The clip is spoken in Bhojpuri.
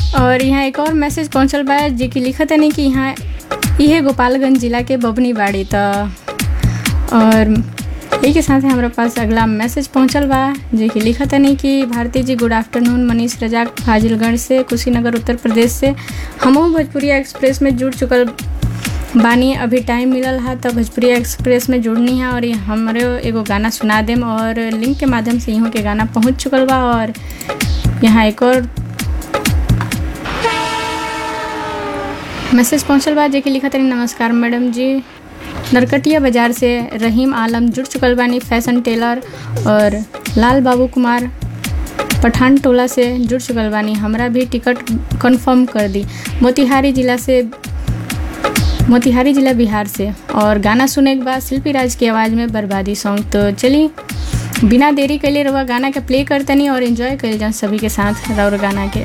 और यहाँ एक और मैसेज पहुँचल बा जे कि लिखत नहीं कि यहाँ इहे गोपालगंज जिला के बबनी बाड़ी त और यही के साथ हमारे पास अगला मैसेज पहुँचल बा जे कि लिखत नहीं कि भारती जी गुड आफ्टरनून मनीष रजाक फाजिलगढ़ से कुशीनगर उत्तर प्रदेश से हमहू भोजपुरिया एक्सप्रेस में जुड़ चुकल बानी अभी टाइम मिलल है तो भोजपुरी एक्सप्रेस में जुड़नी है और ये हमारे एगो गाना सुना देम और लिंक के माध्यम से इहों के गाना पहुंच चुकल बा और यहाँ एक और मैसेज पहुंचल बा जे कि लिखा तनी नमस्कार मैडम जी नरकटिया बाजार से रहीम आलम जुड़ चुकल बानी फैशन टेलर और लाल बाबू कुमार पठान टोला से जुड़ चुकल बानी हमरा भी टिकट कंफर्म कर दी मोतिहारी जिला से मोतिहारी जिला बिहार से और गाना सुने के बाद शिल्पी राज की आवाज़ में बर्बादी सॉन्ग तो चली बिना देरी के लिए रवा गाना के प्ले करतनी और एंजॉय कर जान सभी के साथ और गाना के